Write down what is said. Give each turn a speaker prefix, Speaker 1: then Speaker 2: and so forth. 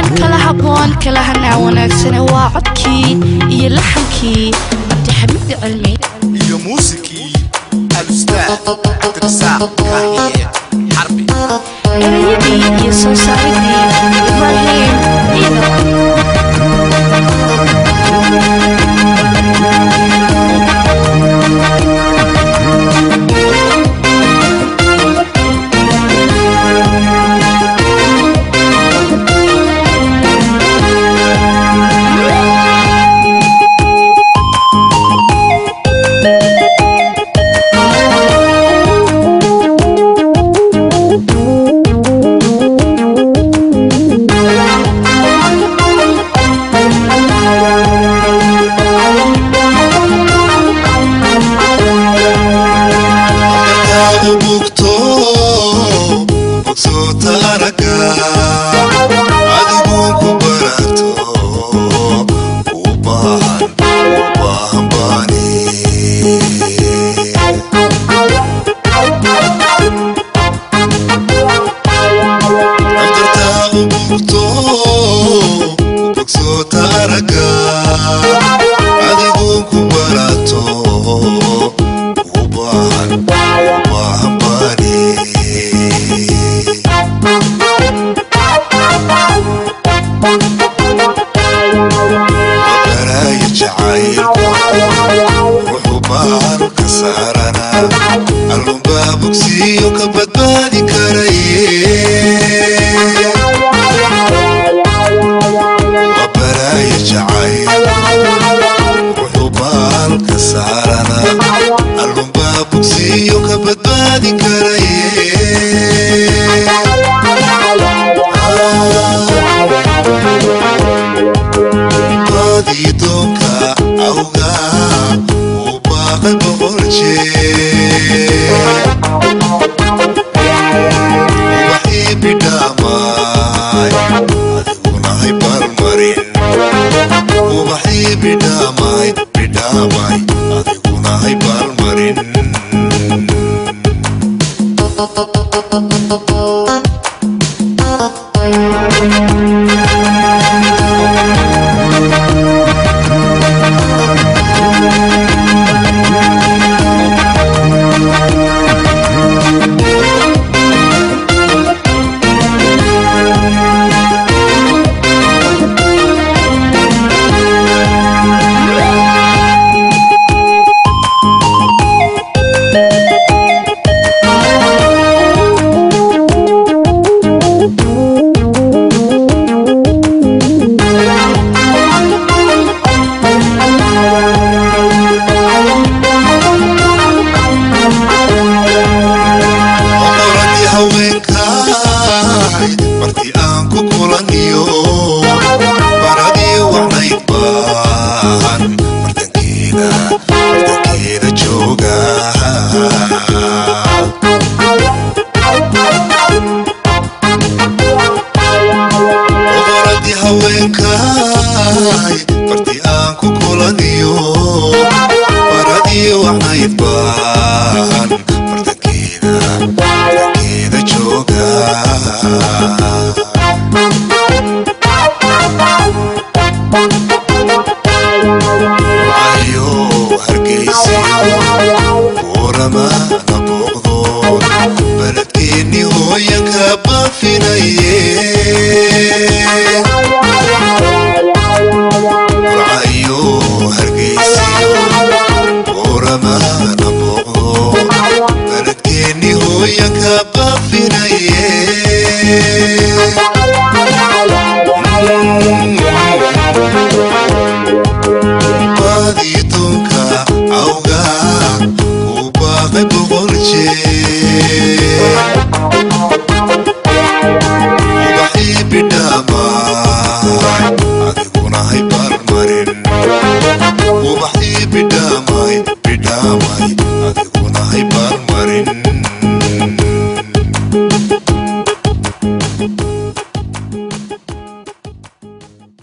Speaker 1: kala haboon kala hanaa wanaagsane waa codkii iyo laxankii cabdixamiid cilmi
Speaker 2: iyo muusikii alustaad cabdirasaaq kaahiye xarbi
Speaker 1: erayadii iyo soo saaridii ibraahim ciidan
Speaker 3: markaadu bugto bogsoota aragga adigu ku barato u baahan u baahan baani dartaadu bugto bogsoota aragga adigu ku barato u baahan u baahan baani baraayo jacaylku wuxuu baahan ka saarana allunbaa bogsiyo ka badbaadi karaye waa baraayo jacayl wuxuu baahan ka saarana allunbaa bogsiyo ka badbaadi karaye baadii doonka awga uu baaqay boqol jeer ubaxii bidhaamaay adigunahay balmarin ubaxii bidhaamaay bidhaamaay adigunahay balmarin oqoradii haweenkaay martii aan ku kulaniyo baradii wacnayd baan martankeeda martankeeda jooga oqoradii haweenkaay martii aan ku kulaniyo baradii wacnayd baan martankeeda martankeeda jooga ayo hargeysiyo buurama na booqdo baladkeennii hooyanka baafinaye